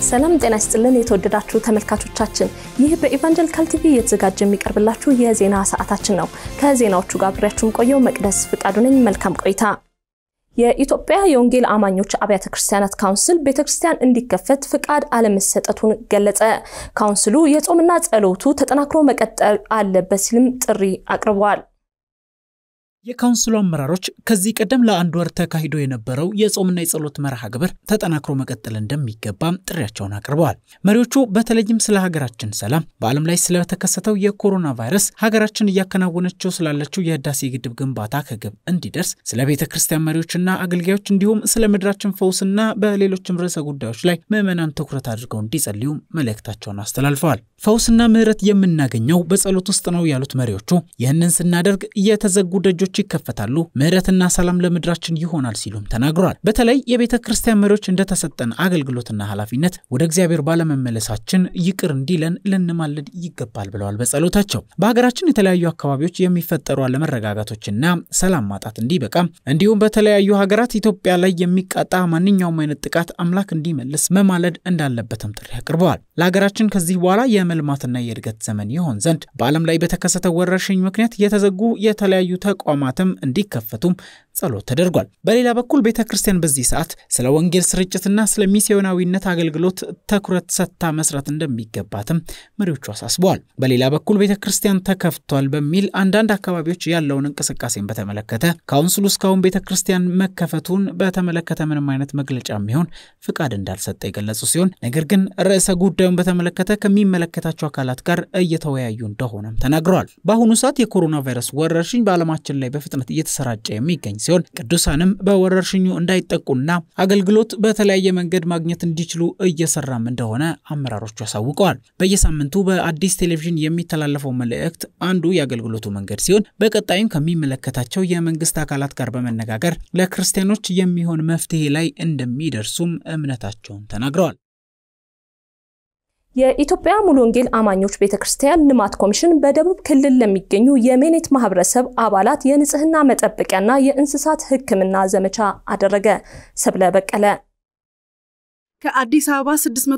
ሰላም ጤና ይስጥልን የተወደዳችሁ ተመልካቾቻችን፣ ይህ በኢቫንጀሊካል ቲቪ እየተዘጋጀ የሚቀርብላችሁ የዜና ሰዓታችን ነው። ከዜናዎቹ ጋር አብሬያችሁን ቆየው መቅደስ ፍቃዱ ነኝ። መልካም ቆይታ። የኢትዮጵያ የወንጌል አማኞች አብያተ ክርስቲያናት ካውንስል ቤተክርስቲያን እንዲከፈት ፍቃድ አለመሰጠቱን ገለጸ። ካውንስሉ የጾምና ጸሎቱ ተጠናክሮ መቀጠል አለበት ሲልም ጥሪ አቅርበዋል። የካውንስሉ አመራሮች ከዚህ ቀደም ለአንድ ወር ተካሂዶ የነበረው የጾምና የጸሎት መርሃ ግብር ተጠናክሮ መቀጠል እንደሚገባም ጥሪያቸውን አቅርበዋል። መሪዎቹ በተለይም ስለ ሀገራችን ሰላም፣ በዓለም ላይ ስለተከሰተው የኮሮና ቫይረስ፣ ሀገራችን እያከናወነችው ስላለችው የህዳሴ ግድብ ግንባታ ከግብ እንዲደርስ፣ ስለ ቤተ ክርስቲያን መሪዎችና አገልጋዮች እንዲሁም ስለ ምድራችን ፈውስና በሌሎችም ርዕሰ ጉዳዮች ላይ ምዕመናን ትኩረት አድርገው እንዲጸልዩ መልእክታቸውን አስተላልፈዋል። ፈውስና ምሕረት የምናገኘው በጸሎት ውስጥ ነው ያሉት መሪዎቹ ይህንን ስናደርግ የተዘጉ ደጆች ይከፈታሉ፣ ምሕረትና ሰላም ለምድራችን ይሆናል ሲሉም ተናግረዋል። በተለይ የቤተ ክርስቲያን መሪዎች እንደተሰጠን አገልግሎትና ኃላፊነት ወደ እግዚአብሔር ባለመመለሳችን ይቅር እንዲለን ልንማልድ ይገባል ብለዋል። በጸሎታቸው በሀገራችን የተለያዩ አካባቢዎች የሚፈጠሩ አለመረጋጋቶችና ሰላም ማጣት እንዲበቃም እንዲሁም በተለያዩ ሀገራት ኢትዮጵያ ላይ የሚቃጣ ማንኛውም አይነት ጥቃት አምላክ እንዲመልስ መማለድ እንዳለበትም ጥሪ አቅርበዋል። ለሀገራችን ከዚህ በኋላ የመልማትና የእድገት ዘመን ይሆን ዘንድ በዓለም ላይ በተከሰተው ወረርሽኝ ምክንያት የተዘጉ የተለያዩ ተቋማትም እንዲከፈቱም ጸሎት ተደርጓል። በሌላ በኩል ቤተ ክርስቲያን በዚህ ሰዓት ስለ ወንጌል ስርጭትና ስለ ሚስዮናዊነት አገልግሎት ትኩረት ሰጥታ መስራት እንደሚገባትም መሪዎቹ አሳስበዋል። በሌላ በኩል ቤተ ክርስቲያን ተከፍቷል በሚል አንዳንድ አካባቢዎች ያለውን እንቅስቃሴን በተመለከተ ካውንስሉ እስካሁን ቤተ ክርስቲያን መከፈቱን በተመለከተ ምንም አይነት መግለጫ የሚሆን ፍቃድ እንዳልሰጠ የገለጹ ሲሆን ነገር ግን ርዕሰ ጉዳዩን በተመለከተ ከሚመለከታቸው አካላት ጋር እየተወያዩ እንደሆነም ተናግረዋል። በአሁኑ ሰዓት የኮሮና ቫይረስ ወረርሽኝ በዓለማችን ላይ በፍጥነት እየተሰራጨ የሚገኝ ሲሆን ቅዱሳንም በወረርሽኙ እንዳይጠቁና አገልግሎት በተለያየ መንገድ ማግኘት እንዲችሉ እየሰራም እንደሆነ አመራሮቹ አሳውቀዋል። በየሳምንቱ በአዲስ ቴሌቪዥን የሚተላለፈው መልእክት አንዱ የአገልግሎቱ መንገድ ሲሆን በቀጣይም ከሚመለከታቸው የመንግስት አካላት ጋር በመነጋገር ለክርስቲያኖች የሚሆን መፍትሄ ላይ እንደሚደርሱም እምነታቸውን ተናግረዋል። የኢትዮጵያ ሙሉ ወንጌል አማኞች ቤተክርስቲያን ልማት ኮሚሽን በደቡብ ክልል ለሚገኙ የሜኔት ማህበረሰብ አባላት የንጽህና መጠበቂያና የእንስሳት ሕክምና ዘመቻ አደረገ። ሰብለ በቀለ ከአዲስ አበባ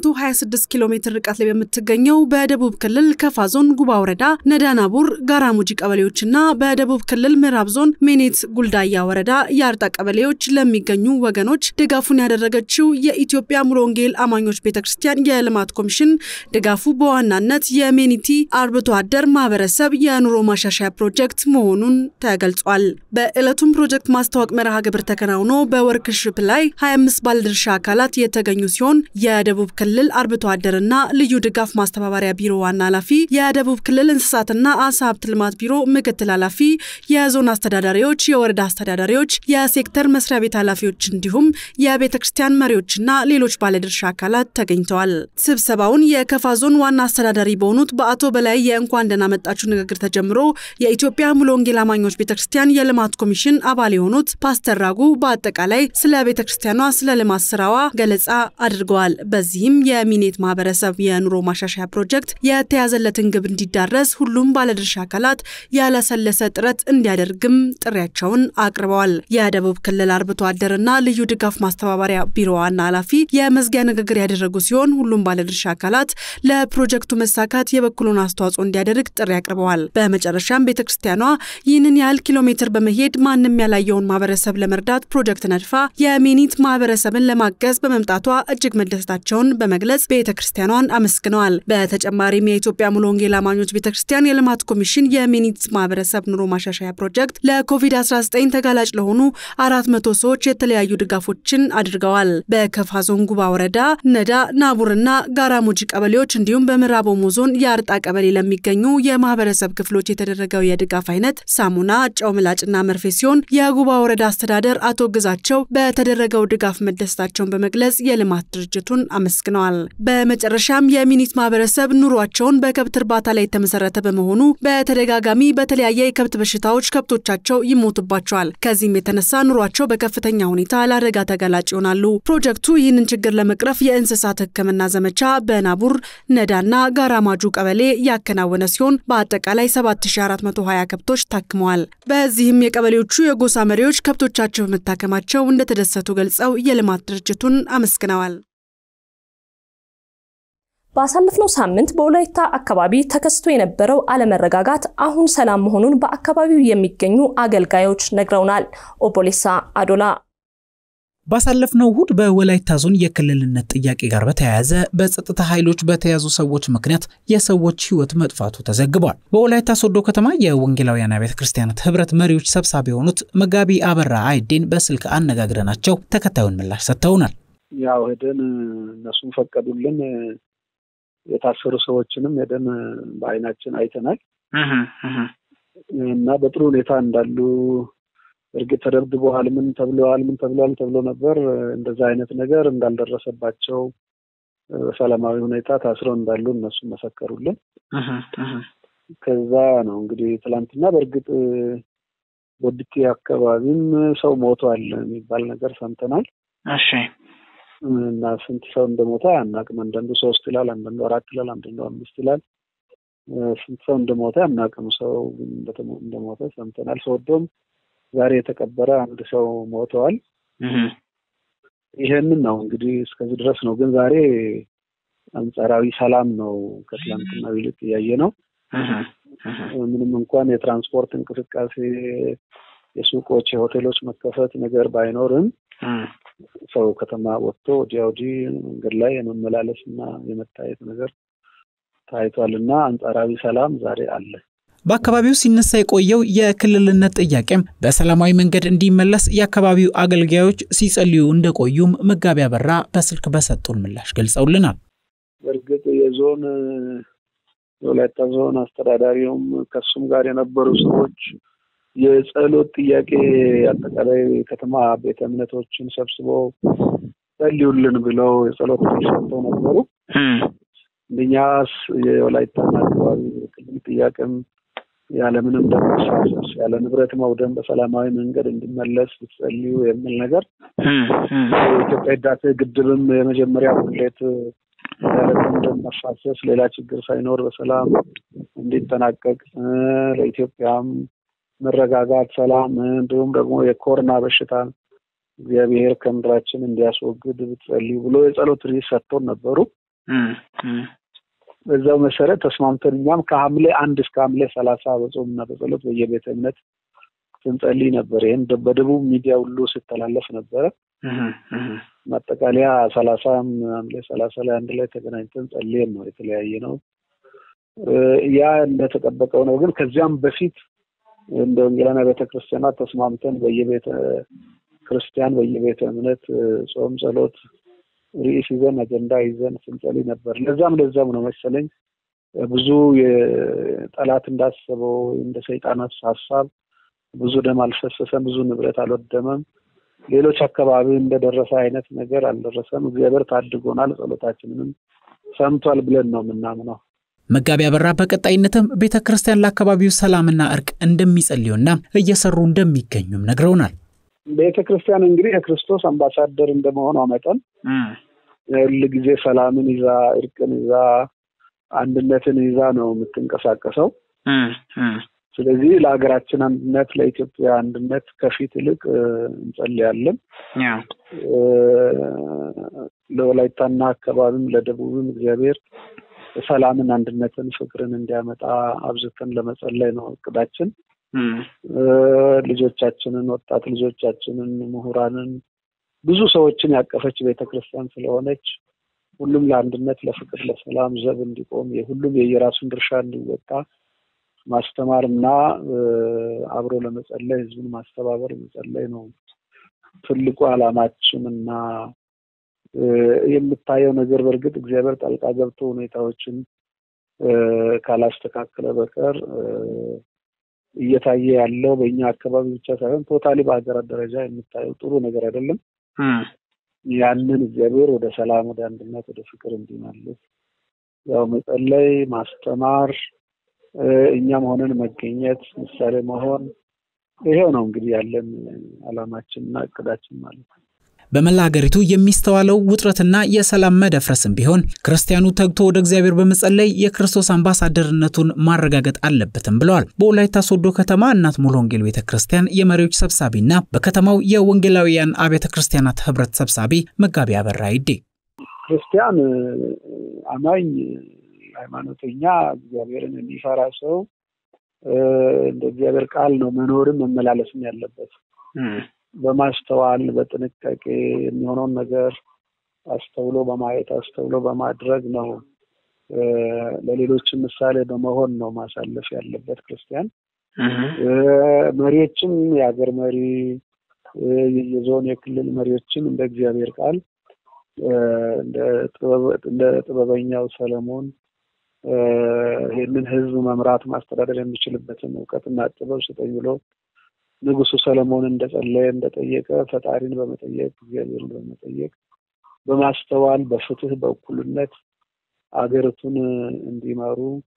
626 ኪሎ ሜትር ርቀት ላይ በምትገኘው በደቡብ ክልል ከፋ ዞን ጉባ ወረዳ ነዳናቡር፣ ጋራሙጂ ቀበሌዎችና በደቡብ ክልል ምዕራብ ዞን ሜኔት ጉልዳያ ወረዳ የአርጣ ቀበሌዎች ለሚገኙ ወገኖች ድጋፉን ያደረገችው የኢትዮጵያ ሙሉ ወንጌል አማኞች ቤተክርስቲያን የልማት ኮሚሽን ድጋፉ በዋናነት የሜኒቲ አርብቶ አደር ማህበረሰብ የኑሮ ማሻሻያ ፕሮጀክት መሆኑን ተገልጿል። በዕለቱም ፕሮጀክት ማስታወቅ መርሃ ግብር ተከናውኖ በወርክሽፕ ላይ 25 ባለድርሻ አካላት የተገኙ ሲሆን የደቡብ ክልል አርብቶ አደርና ልዩ ድጋፍ ማስተባበሪያ ቢሮ ዋና ኃላፊ፣ የደቡብ ክልል እንስሳትና አሳ ሀብት ልማት ቢሮ ምክትል ኃላፊ፣ የዞን አስተዳዳሪዎች፣ የወረዳ አስተዳዳሪዎች፣ የሴክተር መስሪያ ቤት ኃላፊዎች እንዲሁም የቤተ ክርስቲያን መሪዎችና ሌሎች ባለድርሻ አካላት ተገኝተዋል። ስብሰባውን የከፋ ዞን ዋና አስተዳዳሪ በሆኑት በአቶ በላይ የእንኳን ደህና መጣችሁ ንግግር ተጀምሮ የኢትዮጵያ ሙሉ ወንጌል አማኞች ቤተ ክርስቲያን የልማት ኮሚሽን አባል የሆኑት ፓስተር ራጉ በአጠቃላይ ስለ ቤተ ክርስቲያኗ ስለ ልማት ስራዋ ገለጻ አድርገዋል። በዚህም የሚኔት ማህበረሰብ የኑሮ ማሻሻያ ፕሮጀክት የተያዘለትን ግብ እንዲዳረስ ሁሉም ባለድርሻ አካላት ያለሰለሰ ጥረት እንዲያደርግም ጥሪያቸውን አቅርበዋል። የደቡብ ክልል አርብቶ አደርና ልዩ ድጋፍ ማስተባበሪያ ቢሮ ዋና ኃላፊ የመዝጊያ ንግግር ያደረጉ ሲሆን ሁሉም ባለድርሻ አካላት ለፕሮጀክቱ መሳካት የበኩሉን አስተዋጽኦ እንዲያደርግ ጥሪ አቅርበዋል። በመጨረሻም ቤተ ክርስቲያኗ ይህንን ያህል ኪሎ ሜትር በመሄድ ማንም ያላየውን ማህበረሰብ ለመርዳት ፕሮጀክት ነድፋ የሚኒት ማህበረሰብን ለማገዝ በመምጣቷ እጅግ መደሰታቸውን በመግለጽ ቤተ ክርስቲያኗን አመስግነዋል። በተጨማሪም የኢትዮጵያ ሙሉ ወንጌል አማኞች ቤተ ክርስቲያን የልማት ኮሚሽን የሚኒት ማህበረሰብ ኑሮ ማሻሻያ ፕሮጀክት ለኮቪድ-19 ተጋላጭ ለሆኑ አራት መቶ ሰዎች የተለያዩ ድጋፎችን አድርገዋል። በከፋ ዞን ጉባ ወረዳ ነዳ፣ ናቡርና ጋራሙጂ ቀበሌዎች እንዲሁም በምዕራብ ኦሞ ዞን የአርጣ ቀበሌ ለሚገኙ የማህበረሰብ ክፍሎች የተደረገው የድጋፍ አይነት ሳሙና፣ ጨው ምላጭና መርፌ ሲሆን የጉባ ወረዳ አስተዳደር አቶ ግዛቸው በተደረገው ድጋፍ መደሰታቸውን በመግለጽ የልማት ድርጅቱን አመስግነዋል። በመጨረሻም የሚኒት ማህበረሰብ ኑሯቸውን በከብት እርባታ ላይ የተመሰረተ በመሆኑ በተደጋጋሚ በተለያየ የከብት በሽታዎች ከብቶቻቸው ይሞቱባቸዋል። ከዚህም የተነሳ ኑሯቸው በከፍተኛ ሁኔታ ለአደጋ ተጋላጭ ይሆናሉ። ፕሮጀክቱ ይህንን ችግር ለመቅረፍ የእንስሳት ሕክምና ዘመቻ በናቡር ነዳና ጋራማጁ ቀበሌ ያከናወነ ሲሆን በአጠቃላይ 7420 ከብቶች ታክመዋል። በዚህም የቀበሌዎቹ የጎሳ መሪዎች ከብቶቻቸው በመታከማቸው እንደተደሰቱ ገልጸው የልማት ድርጅቱን አመስግነዋል። ባሳለፍነው ሳምንት በወላይታ አካባቢ ተከስቶ የነበረው አለመረጋጋት አሁን ሰላም መሆኑን በአካባቢው የሚገኙ አገልጋዮች ነግረውናል። ኦቦሌሳ አዶላ ባሳለፍነው እሁድ በወላይታ ዞን የክልልነት ጥያቄ ጋር በተያያዘ በጸጥታ ኃይሎች በተያዙ ሰዎች ምክንያት የሰዎች ሕይወት መጥፋቱ ተዘግቧል። በወላይታ ሶዶ ከተማ የወንጌላውያን አብያተ ክርስቲያናት ህብረት መሪዎች ሰብሳቢ የሆኑት መጋቢ አበራ አይዴን በስልክ አነጋግረናቸው ተከታዩን ምላሽ ሰጥተውናል። ያው ሄደን እነሱም ፈቀዱልን። የታሰሩ ሰዎችንም ሄደን በአይናችን አይተናል እና በጥሩ ሁኔታ እንዳሉ እርግጥ ተደብድበዋል፣ ምን ተብለዋል፣ ምን ተብለዋል ተብሎ ነበር። እንደዛ አይነት ነገር እንዳልደረሰባቸው በሰላማዊ ሁኔታ ታስረው እንዳሉ እነሱ መሰከሩልን። ከዛ ነው እንግዲህ ትላንትና በእርግጥ ቦዲቲ አካባቢም ሰው ሞቷል የሚባል ነገር ሰምተናል። እሺ እና ስንት ሰው እንደሞተ አናውቅም። አንዳንዱ ሶስት ይላል፣ አንዳንዱ አራት ይላል፣ አንዳንዱ አምስት ይላል። ስንት ሰው እንደሞተ አናውቅም። ሰው እንደሞተ ሰምተናል። ሶዶም ዛሬ የተቀበረ አንድ ሰው ሞተዋል። ይሄንን ነው እንግዲህ እስከዚህ ድረስ ነው። ግን ዛሬ አንጻራዊ ሰላም ነው ከትላንትናው ይልቅ እያየ ነው። ምንም እንኳን የትራንስፖርት እንቅስቃሴ፣ የሱቆች፣ የሆቴሎች መከፈት ነገር ባይኖርም ሰው ከተማ ወጥቶ ወዲያ ወዲህ መንገድ ላይ የመመላለስ እና የመታየት ነገር ታይቷል እና አንጻራዊ ሰላም ዛሬ አለ። በአካባቢው ሲነሳ የቆየው የክልልነት ጥያቄም በሰላማዊ መንገድ እንዲመለስ የአካባቢው አገልጋዮች ሲጸልዩ እንደቆዩም መጋቢ አበራ በስልክ በሰጡን ምላሽ ገልጸውልናል። በእርግጥ የዞን የወላይታ ዞን አስተዳዳሪውም ከሱም ጋር የነበሩ ሰዎች የጸሎት ጥያቄ አጠቃላይ ከተማ ቤተ እምነቶችን ሰብስበው ጸልዩልን ብለው የጸሎት ሰጥተው ነበሩ። እንደኛስ የወላይታና አካባቢ ክልል ጥያቄም ያለምንም ደም መፋሰስ ያለ ንብረት መውደም በሰላማዊ መንገድ እንዲመለስ ብትጸልዩ የሚል ነገር የኢትዮጵያ ህዳሴ ግድብም የመጀመሪያ ሙሌት ያለምንም ደም መፋሰስ ሌላ ችግር ሳይኖር በሰላም እንዲጠናቀቅ ለኢትዮጵያም መረጋጋት፣ ሰላም እንዲሁም ደግሞ የኮሮና በሽታ እግዚአብሔር ከምድራችን እንዲያስወግድ ብትጸልዩ ብሎ የጸሎት ርዕስ ሰጥቶን ነበሩ። በዛው መሰረት ተስማምተን እኛም ከሐምሌ አንድ እስከ ሐምሌ ሰላሳ በጾምና በጸሎት በየቤተ እምነት ስንጸልይ ነበር። ይህን በደቡብ ሚዲያ ሁሉ ሲተላለፍ ነበረ። ማጠቃለያ ሰላሳም ሐምሌ ሰላሳ ላይ አንድ ላይ ተገናኝተን ጸልየን ነው የተለያየ ነው። ያ እንደተጠበቀው ነው። ግን ከዚያም በፊት እንደ ወንጌላውያን ቤተ ክርስቲያናት ተስማምተን በየቤተ ክርስቲያን በየቤተ እምነት ጾም፣ ጸሎት ርዕስ ይዘን አጀንዳ ይዘን ስንጸልይ ነበር። ለዛም ለዛም ነው መሰለኝ ብዙ የጠላት እንዳሰበው እንደ ሰይጣናት ሀሳብ ብዙ ደም አልፈሰሰም፣ ብዙ ንብረት አልወደመም። ሌሎች አካባቢ እንደደረሰ አይነት ነገር አልደረሰም። እግዚአብሔር ታድጎናል፣ ጸሎታችንንም ሰምቷል ብለን ነው የምናምነው። መጋቢ አበራ በቀጣይነትም ቤተ ክርስቲያን ለአካባቢው ሰላምና እርቅ እንደሚጸልዩና እየሰሩ እንደሚገኙም ነግረውናል። ቤተ ክርስቲያን እንግዲህ የክርስቶስ አምባሳደር እንደመሆኗ መጠን ሁል ጊዜ ሰላምን ይዛ እርቅን ይዛ አንድነትን ይዛ ነው የምትንቀሳቀሰው። ስለዚህ ለሀገራችን አንድነት፣ ለኢትዮጵያ አንድነት ከፊት ይልቅ እንጸልያለን። ለወላይታና አካባቢም ለደቡብም እግዚአብሔር ሰላምን፣ አንድነትን፣ ፍቅርን እንዲያመጣ አብዝተን ለመጸለይ ነው እቅዳችን። ልጆቻችንን፣ ወጣት ልጆቻችንን፣ ምሁራንን፣ ብዙ ሰዎችን ያቀፈች ቤተክርስቲያን ስለሆነች ሁሉም ለአንድነት፣ ለፍቅር፣ ለሰላም ዘብ እንዲቆም የሁሉም የየራሱን ድርሻ እንዲወጣ ማስተማር እና አብሮ ለመጸለይ ህዝቡን ማስተባበር መጸለይ ነው ትልቁ ዓላማችን እና የምታየው ነገር በእርግጥ እግዚአብሔር ጣልቃ ገብቶ ሁኔታዎችን ካላስተካከለ በቀር እየታየ ያለው በእኛ አካባቢ ብቻ ሳይሆን ቶታሊ በሀገራት ደረጃ የምታየው ጥሩ ነገር አይደለም። ያንን እግዚአብሔር ወደ ሰላም፣ ወደ አንድነት፣ ወደ ፍቅር እንዲመልስ ያው መጸለይ፣ ማስተማር፣ እኛም ሆነን መገኘት፣ ምሳሌ መሆን ይሄው ነው እንግዲህ ያለን ዓላማችንና እቅዳችን ማለት ነው። በመላ ሀገሪቱ የሚስተዋለው ውጥረትና የሰላም መደፍረስም ቢሆን ክርስቲያኑ ተግቶ ወደ እግዚአብሔር በመጸለይ የክርስቶስ አምባሳደርነቱን ማረጋገጥ አለበትም ብለዋል። በወላይታ ሶዶ ከተማ እናት ሙሉ ወንጌል ቤተ ክርስቲያን የመሪዎች ሰብሳቢና በከተማው የወንጌላውያን አብያተ ክርስቲያናት ህብረት ሰብሳቢ መጋቢ አበራ ይዴ ክርስቲያን አማኝ ሃይማኖተኛ እግዚአብሔርን የሚፈራ ሰው እንደ እግዚአብሔር ቃል ነው መኖርም መመላለስም ያለበት። በማስተዋል በጥንቃቄ የሚሆነውን ነገር አስተውሎ በማየት አስተውሎ በማድረግ ነው። ለሌሎችም ምሳሌ በመሆን ነው ማሳለፍ ያለበት ክርስቲያን። መሪዎችም የሀገር መሪ፣ የዞን የክልል መሪዎችም እንደ እግዚአብሔር ቃል እንደ ጥበበኛው ሰለሞን ይህንን ሕዝብ መምራት ማስተዳደር የሚችልበትን እውቀትና ጥበብ ስጠኝ ብሎ ንጉሱ ሰለሞን እንደጸለየ እንደጠየቀ ፈጣሪን በመጠየቅ እግዚአብሔርን በመጠየቅ በማስተዋል በፍትህ በእኩልነት አገሪቱን እንዲመሩ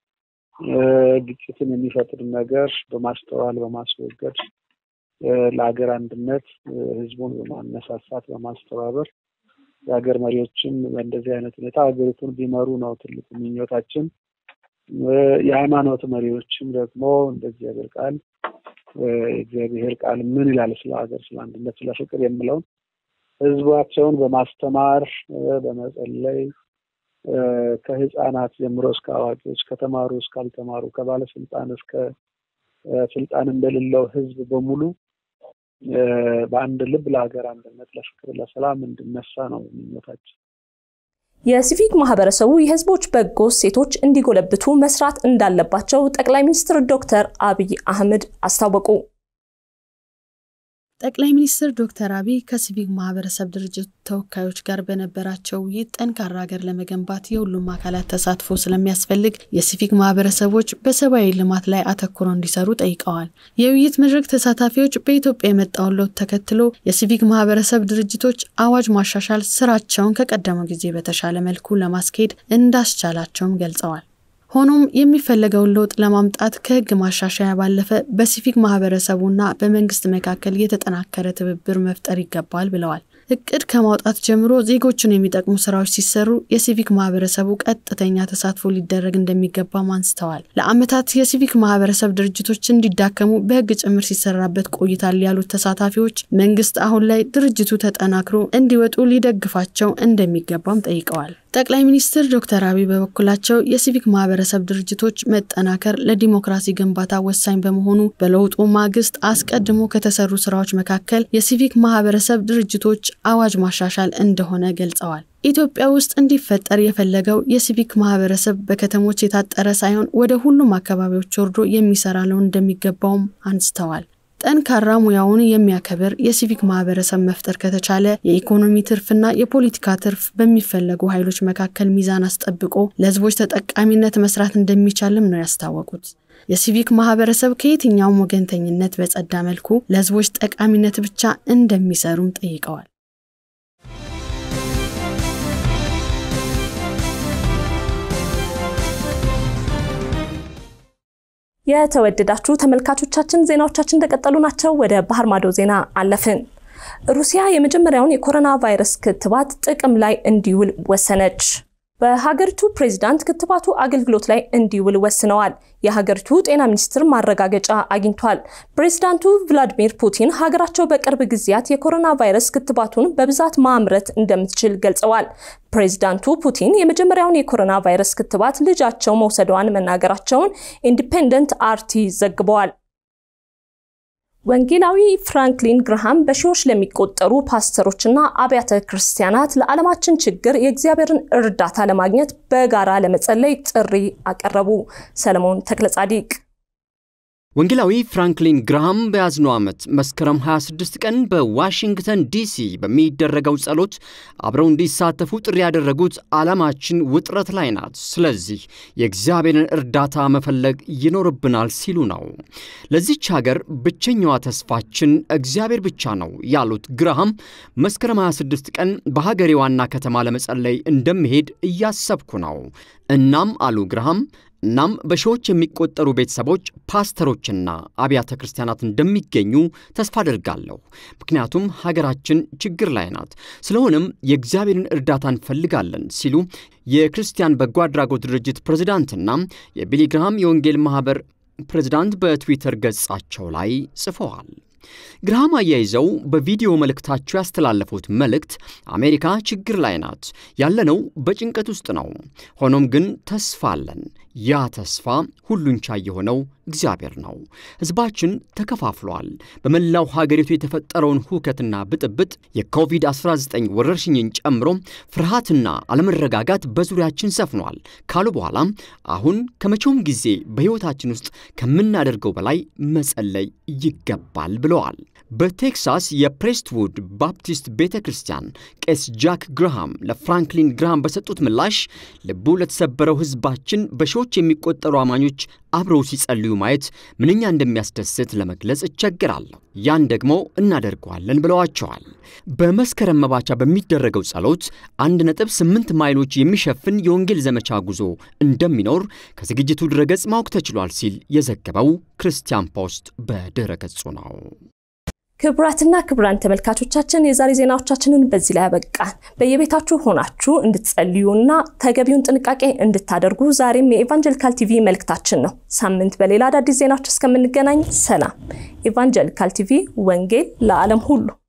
ግጭትን የሚፈጥር ነገር በማስተዋል በማስወገድ ለሀገር አንድነት ህዝቡን በማነሳሳት በማስተባበር የሀገር መሪዎችም በእንደዚህ አይነት ሁኔታ ሀገሪቱን ቢመሩ ነው ትልቁ ምኞታችን። የሃይማኖት መሪዎችም ደግሞ እንደ እግዚአብሔር ቃል የእግዚአብሔር ቃል ምን ይላል ስለ ሀገር፣ ስለ አንድነት፣ ስለ ፍቅር የሚለውን ህዝባቸውን በማስተማር በመጸለይ ከህፃናት ጀምሮ እስከ አዋቂዎች ከተማሩ እስካልተማሩ ከባለስልጣን እስከ ስልጣን እንደሌለው ህዝብ በሙሉ በአንድ ልብ ለሀገር አንድነት፣ ለፍቅር፣ ለሰላም እንድነሳ ነው ምኞታችን። የሲቪክ ማህበረሰቡ የህዝቦች በጎ እሴቶች እንዲጎለብቱ መስራት እንዳለባቸው ጠቅላይ ሚኒስትር ዶክተር አብይ አህመድ አስታወቁ። ጠቅላይ ሚኒስትር ዶክተር አብይ ከሲቪክ ማህበረሰብ ድርጅት ተወካዮች ጋር በነበራቸው ውይይት ጠንካራ ሀገር ለመገንባት የሁሉም አካላት ተሳትፎ ስለሚያስፈልግ የሲቪክ ማህበረሰቦች በሰብአዊ ልማት ላይ አተኩረው እንዲሰሩ ጠይቀዋል። የውይይት መድረክ ተሳታፊዎች በኢትዮጵያ የመጣውን ለውጥ ተከትሎ የሲቪክ ማህበረሰብ ድርጅቶች አዋጅ ማሻሻል ስራቸውን ከቀደመው ጊዜ በተሻለ መልኩ ለማስኬድ እንዳስቻላቸውም ገልጸዋል። ሆኖም የሚፈለገውን ለውጥ ለማምጣት ከህግ ማሻሻያ ባለፈ በሲቪክ ማህበረሰቡና በመንግስት መካከል የተጠናከረ ትብብር መፍጠር ይገባል ብለዋል። እቅድ ከማውጣት ጀምሮ ዜጎችን የሚጠቅሙ ስራዎች ሲሰሩ የሲቪክ ማህበረሰቡ ቀጥተኛ ተሳትፎ ሊደረግ እንደሚገባም አንስተዋል። ለአመታት የሲቪክ ማህበረሰብ ድርጅቶች እንዲዳከሙ በህግ ጭምር ሲሰራበት ቆይታል ያሉት ተሳታፊዎች መንግስት አሁን ላይ ድርጅቱ ተጠናክሮ እንዲወጡ ሊደግፋቸው እንደሚገባም ጠይቀዋል። ጠቅላይ ሚኒስትር ዶክተር አብይ በበኩላቸው የሲቪክ ማህበረሰብ ድርጅቶች መጠናከር ለዲሞክራሲ ግንባታ ወሳኝ በመሆኑ በለውጡ ማግስት አስቀድሞ ከተሰሩ ስራዎች መካከል የሲቪክ ማህበረሰብ ድርጅቶች አዋጅ ማሻሻል እንደሆነ ገልጸዋል። ኢትዮጵያ ውስጥ እንዲፈጠር የፈለገው የሲቪክ ማህበረሰብ በከተሞች የታጠረ ሳይሆን ወደ ሁሉም አካባቢዎች ወርዶ የሚሰራ ሊሆን እንደሚገባውም አንስተዋል። ጠንካራ ሙያውን የሚያከብር የሲቪክ ማህበረሰብ መፍጠር ከተቻለ የኢኮኖሚ ትርፍና የፖለቲካ ትርፍ በሚፈለጉ ኃይሎች መካከል ሚዛን አስጠብቆ ለህዝቦች ተጠቃሚነት መስራት እንደሚቻልም ነው ያስታወቁት። የሲቪክ ማህበረሰብ ከየትኛውም ወገንተኝነት በጸዳ መልኩ ለህዝቦች ጠቃሚነት ብቻ እንደሚሰሩም ጠይቀዋል። የተወደዳችሁ ተመልካቾቻችን ዜናዎቻችን እንደቀጠሉ ናቸው። ወደ ባህር ማዶ ዜና አለፍን። ሩሲያ የመጀመሪያውን የኮሮና ቫይረስ ክትባት ጥቅም ላይ እንዲውል ወሰነች። በሀገሪቱ ፕሬዚዳንት ክትባቱ አገልግሎት ላይ እንዲውል ወስነዋል። የሀገሪቱ ጤና ሚኒስትር ማረጋገጫ አግኝቷል። ፕሬዚዳንቱ ቭላዲሚር ፑቲን ሀገራቸው በቅርብ ጊዜያት የኮሮና ቫይረስ ክትባቱን በብዛት ማምረት እንደምትችል ገልጸዋል። ፕሬዚዳንቱ ፑቲን የመጀመሪያውን የኮሮና ቫይረስ ክትባት ልጃቸው መውሰዷን መናገራቸውን ኢንዲፔንደንት አርቲ ዘግበዋል። ወንጌላዊ ፍራንክሊን ግርሃም በሺዎች ለሚቆጠሩ ፓስተሮችና አብያተ ክርስቲያናት ለዓለማችን ችግር የእግዚአብሔርን እርዳታ ለማግኘት በጋራ ለመጸለይ ጥሪ አቀረቡ። ሰለሞን ተክለጻዲቅ ወንጌላዊ ፍራንክሊን ግራሃም በያዝነው ዓመት መስከረም 26 ቀን በዋሽንግተን ዲሲ በሚደረገው ጸሎት አብረው እንዲሳተፉ ጥሪ ያደረጉት ዓላማችን ውጥረት ላይ ናት፣ ስለዚህ የእግዚአብሔርን እርዳታ መፈለግ ይኖርብናል ሲሉ ነው። ለዚች ሀገር ብቸኛዋ ተስፋችን እግዚአብሔር ብቻ ነው ያሉት ግራሃም መስከረም 26 ቀን በሀገሬ ዋና ከተማ ለመጸለይ እንደምሄድ እያሰብኩ ነው። እናም አሉ ግራሃም እናም በሺዎች የሚቆጠሩ ቤተሰቦች ፓስተሮችና አብያተ ክርስቲያናት እንደሚገኙ ተስፋ አድርጋለሁ። ምክንያቱም ሀገራችን ችግር ላይ ናት። ስለሆነም የእግዚአብሔርን እርዳታ እንፈልጋለን ሲሉ የክርስቲያን በጎ አድራጎት ድርጅት ፕሬዚዳንትና የቢሊ ግርሃም የወንጌል ማኅበር ፕሬዚዳንት በትዊተር ገጻቸው ላይ ጽፈዋል። ግርሃም አያይዘው በቪዲዮ መልእክታቸው ያስተላለፉት መልእክት አሜሪካ ችግር ላይ ናት፣ ያለነው በጭንቀት ውስጥ ነው። ሆኖም ግን ተስፋ አለን። ያ ተስፋ ሁሉን ቻይ የሆነው እግዚአብሔር ነው። ሕዝባችን ተከፋፍሏል። በመላው ሀገሪቱ የተፈጠረውን ሁከትና ብጥብጥ የኮቪድ-19 ወረርሽኝን ጨምሮ ፍርሃትና አለመረጋጋት በዙሪያችን ሰፍኗል ካሉ በኋላ አሁን ከመቼውም ጊዜ በሕይወታችን ውስጥ ከምናደርገው በላይ መጸለይ ይገባል ብለዋል። በቴክሳስ የፕሬስትውድ ባፕቲስት ቤተ ክርስቲያን ቄስ ጃክ ግርሃም ለፍራንክሊን ግርሃም በሰጡት ምላሽ ልቡ ለተሰበረው ሕዝባችን በሺዎች የሚቆጠሩ አማኞች አብረው ሲጸልዩ ማየት ምንኛ እንደሚያስደስት ለመግለጽ እቸግራለሁ። ያን ደግሞ እናደርገዋለን ብለዋቸዋል። በመስከረም መባቻ በሚደረገው ጸሎት አንድ ነጥብ ስምንት ማይሎች የሚሸፍን የወንጌል ዘመቻ ጉዞ እንደሚኖር ከዝግጅቱ ድረገጽ ማወቅ ተችሏል ሲል የዘገበው ክርስቲያን ፖስት በድረ ገጹ ነው። ክቡራትና ክቡራን ተመልካቾቻችን የዛሬ ዜናዎቻችንን በዚህ ላይ ያበቃን። በየቤታችሁ ሆናችሁ እንድትጸልዩና ተገቢውን ጥንቃቄ እንድታደርጉ ዛሬም የኢቫንጀሊካል ቲቪ መልእክታችን ነው። ሳምንት በሌላ አዳዲስ ዜናዎች እስከምንገናኝ ሰላም። ኢቫንጀሊካል ቲቪ ወንጌል ለዓለም ሁሉ